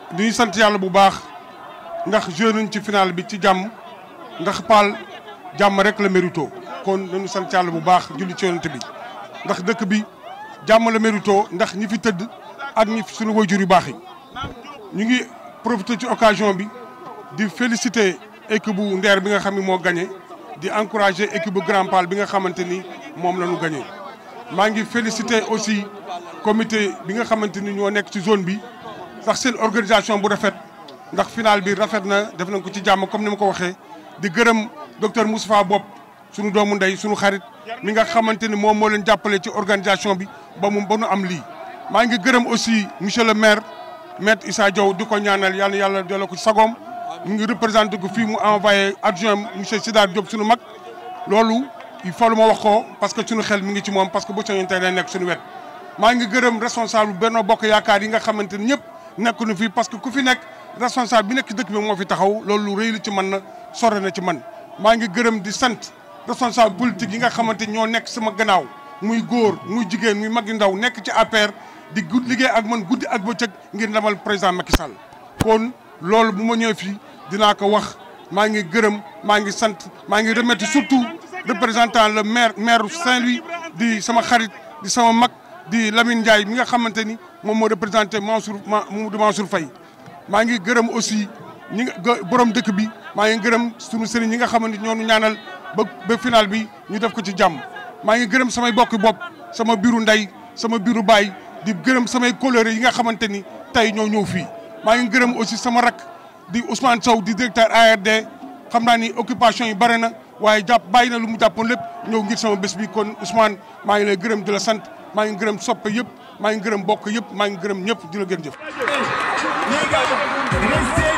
dañuy sant yàlla bu baax ndax joué nañ ci final bi ci jàmm ndax Paal jàmm rek la mérito kon dañu sant yàlla bu baax julli ci yonent bi ndax dëkk bi jàmm la mérito ndax ñi fi tëdd ak ñi fi suñu waajur yu baax yi ñu ngi profité ci occasion bi di féliciter équipe bu Ndeer bi nga xam ne moo gagné di encourager équipe bu Grand Paal bi nga xamante ni moom la ñu gagné. maa ngi féliciter aussi comité bi nga xamante ni ñoo nekk ci zone bi ndax seen organisation bu rafet ndax final bi rafet na def nañ ko ci jàmm comme ni ma ko waxee di gërëm docteur Moustapha Bopp sunu doomu ndey sunu xarit mi nga xamante ni moom moo leen jàppale ci organisation bi ba mu ba nu am lii. maa ngi gërëm aussi monsieur le maire maître Issa Diaw di ko ñaanal yàlla yàlla delloo ko ci sagoom mu ngi représenté ko fii mu envoyé adjoint monsieur Sidar Diop sunu mag loolu. il faut lu ma wax ko parce que suñu xel mi ngi ci moom parce que bu soññee tey day nekk suñu wet maa ngi gërëm responsable Benno Bokk Yaakaar yi nga xamante ni ñëpp nekk nu fii parce que ku fi nekk responsable bi nekk ci dëkk bi moo fi taxaw loolu lu rëy la ci man na sore na ci man maa ngi gërëm di sant responsable politique yi nga xamante ñoo nekk sama gannaaw muy góor muy jigéen muy mag yu ndaw nekk ci APR di gudd liggéey ak man guddi ak bëccëg ngir ndamal président Macky Sall kon loolu bu ma ñëwee fii dinaa ko wax maa ngi gërëm maa ngi sant maa ngi remercier surtout représentant le maire maire Saint-Louis di sama xarit di sama mag di Lamine Ndiaye mi nga xamante ni moom moo représenté Mansour Mamadou Mansour Faye maa ngi gërëm aussi ñi nga borom dëkk bi maa ngi gërëm sunu sëriñ ñi nga xamante ñoo ñu ñaanal ba ba final bi ñu def ko ci jàmm maa ngi gërëm samay bokki bopp sama biiru ndey sama biiru baay di gërëm samay coloré yi nga xamante ni tey ñoo ñëw fii maa ngi gërëm aussi sama rak di Ousmane Sow di directeur ARD xam naa ni occupation yi bare na waaye jàpp bàyyi na lu mu jàppoon lépp ñëw ngir sama bés bi kon Ousmane maa ngi lay gërëm di la sant maa ngi gërëm soppe yëpp maa ngi gërëm bokk yëpp maa ngi gërëm ñëpp di la gën jëf